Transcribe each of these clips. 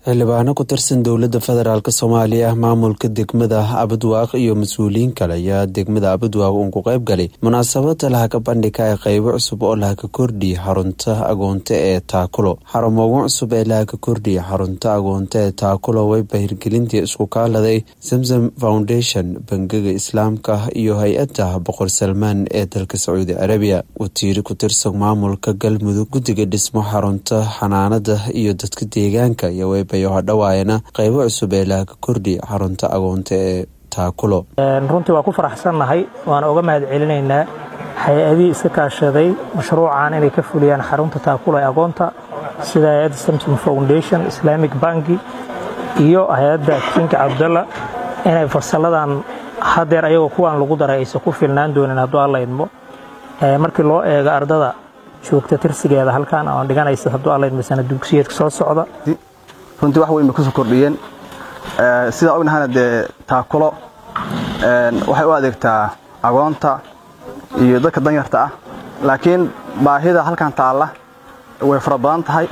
xildhibaano ku tirsan dowladda federaalk soomaaliya maamulka degmada abadwaaq iyo mas-uuliyiin kale ayaa degmada abadwaaq uun ku qayb galay munaasabada lahaka bandhiga ee qeybo cusub oo lahaka kordhiya xarunta agoonta ee taakulo xarumogun cusub ee lahaka kordhiya xarunta agoonta ee taakulo wayba hirgelintii isku kaaladay zamzam foundation bangiga islaamka iyo hay-adda boqor salmaan ee dalka sacuudi carabiya watiiri ku tirsan maamulka galmudug guddiga dhismo xarunta xanaanada iyo dadka deegaanka iyo waybayo hadhawaayana qeybo cusub ee lahaka kordhiya xarunta agoonta ee taakulo runtii waa ku faraxsannahay waana uga mahad celinaynaa hay-adihii iska kaashaday mashruucan inay ka fuliyaan xarunta taakulo ee agoonta sida hay-adda samsom foundation islamic banki iyo hay-adda kinka cabdalla inay farsaladan hadeer ayagoo kuwaan lagu daray aysan ku filnaan doonin hadduu alla idmo markii loo eego ardada joogta tirsigeeda halkan oon dhiganaysa hadduu alla idmo sana dugsiyeedka soo socda runtii wax weyn bay kusoo kordhiyeen sidaa ognahana dee taakulo waxay u adeegtaa agoonta iyo dadka danyarta ah laakiin baahida halkan taalla way fara badan tahay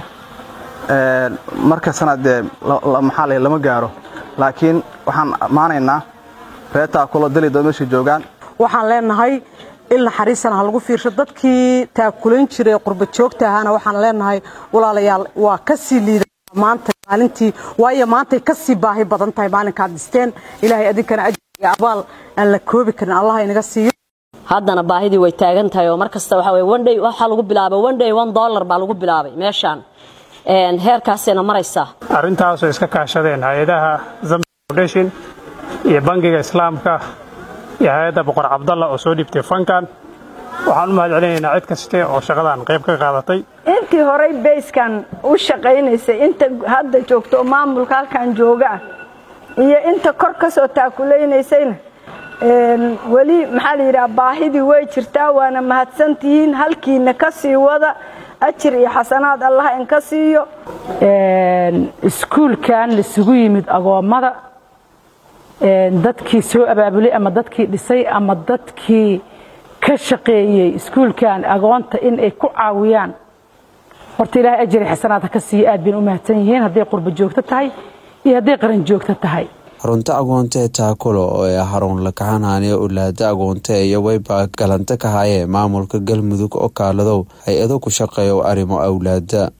markastana dee maxaa la lama gaaro laakiin waxaan ammaanaynaa reer taakulo dalido meeshay joogaan waxaan leenahay il naxariisana ha lagu fiirsho dadkii taakulayn jiray qurba joogta ahaana waxaan leenahay walaalayaal waa ka sii liida maanta maalintii waayo maantay ka sii baahi badan tahay maalinkaad dhisteen ilaahay adinkana ajir iyo abaal aan la koobi karin allah inaga siiyo haddana baahidii way taagan tahay oo mar kasta waxa weye one day waxaa lagu bilaabay one day one dollar baa lagu bilaabay meeshaan heerkaasayna maraysaa arrintaasoo iska kaashadeen hay-adaha zamzam foundation iyo bangiga islaamka iyo hay-adda boqor cabdalla oo soo dhibtay fankan waxaan u mahad celinaynaa cid kaste oo shaqadan qayb ka qaadatay intii horey bayskan u shaqaynaysay inta hadda joogto oo maamulka halkan jooga ah iyo inta kor ka soo taakulaynaysayna weli maxaa la yidhaha baahidii way jirtaa waana mahadsantihiin halkiina ka sii wada ajir iyo xasanaad allah inka siiyo iskuulkan laisugu yimid agoommada dadkii soo abaabulay ama dadkii dhisay ama dadkii ka shaqeeyey iskuulkan agoonta in ay ku caawiyaan horta ilaahay ajari xasanaadha ka siiya aad bayna u mahadsan yihiin hadday qurba joogto tahay iyo hadday qaran joogto tahay xarunta agoonta ee taakulo oo ee xarun lakaxanaaniya ulaada agoonta iyo wayba galanta ka haayee maamulka galmudug oo kaaladow hay-ado ku shaqeeya arrimo awlaada